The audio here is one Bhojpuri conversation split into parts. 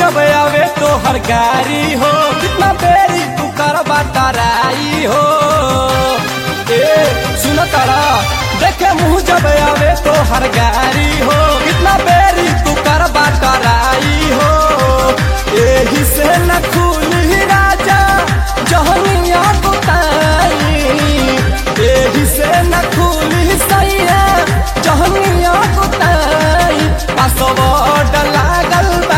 जब आवे तो हर गारी हो कितना बेरी तू कर बतराई हो ए सुन तारा देखे मुँह जब आवे तो हर गारी हो कितना बेरी तू कर बतराई हो एही से न खुली राजा जहनिया बुताई एही से न खुली सैया जहनिया बुताई पासवर्ड लागल बा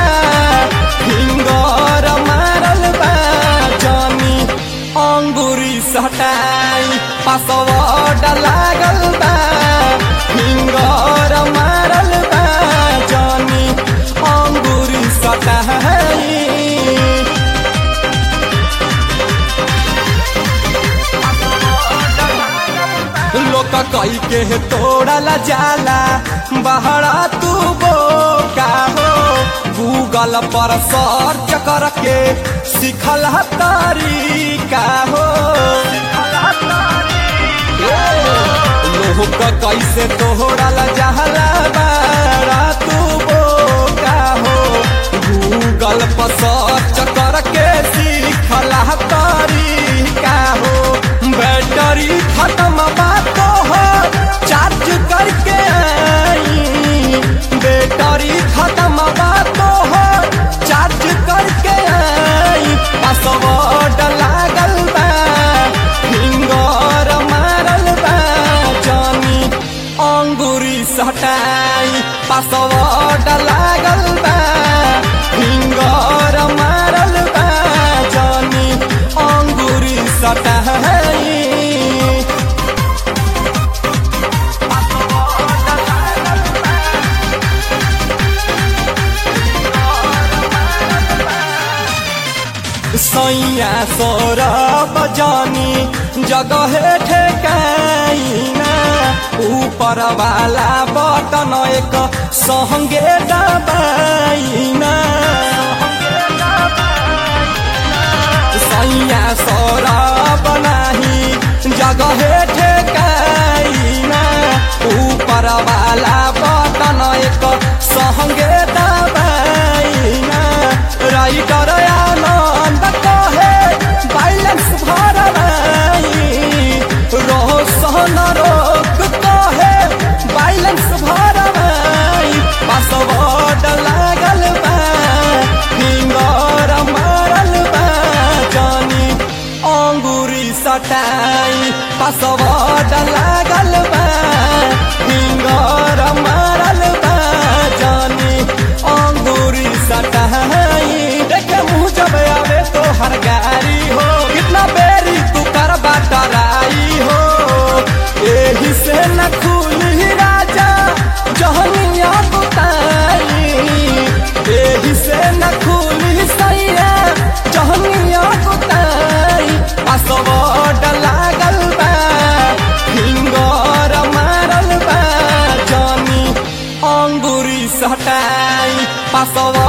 फिंगर मारल बा जानी अंगूरी सटाई पासवर्ड लागल बा फिंगर मारल बा जानी अंगूरी सटाई लोक कई के तोड़ल जाला बहरा तू बोका हो गूगल पर सर्च करके सिखल तरीका हो लोक कैसे तोड़ल जाला बहरा तू बोका हो गूगल पर सर्च करके सिखल तरीका हो बैटरी खत्म बात हो चार्ज करके आई बैटरी खत्म बात हो चार्ज करके आई पासवर्ड लागल बा फिंगर मारल बा जानी अंगूरी सटाई पासवर्ड लागल बा फिंगर मारल बा जानी अंगूरी सटाई सैया सौरभ जानी जगह ठेकाइना ऊपर वाला बटन एक संगे दबाइना सैया सौरभ नाही जगह ठेकाइना ऊपर वाला बटन एक संगे दबाइना राइटर आनंद कहे बैलेंस भरवाई रोशन रोक कहे बैलेंस भरवाई पासवर्ड लागल बा फिंगर मारल बा जानी अंगूरी सटाई पासवर्ड लागल बा फिंगर मारल बा जानी अंगूरी सटाई देखे मुँह जब आवे तो हर गारी हो कितना बेरी तू कर बटराई हो एही से न खुली राजा जहनिया बुताई एही से न खुली सैया जहनिया बुताई पासवर्ड लागल बा फिंगर मारल बा जानी अंगूरी सटाई पासवर्ड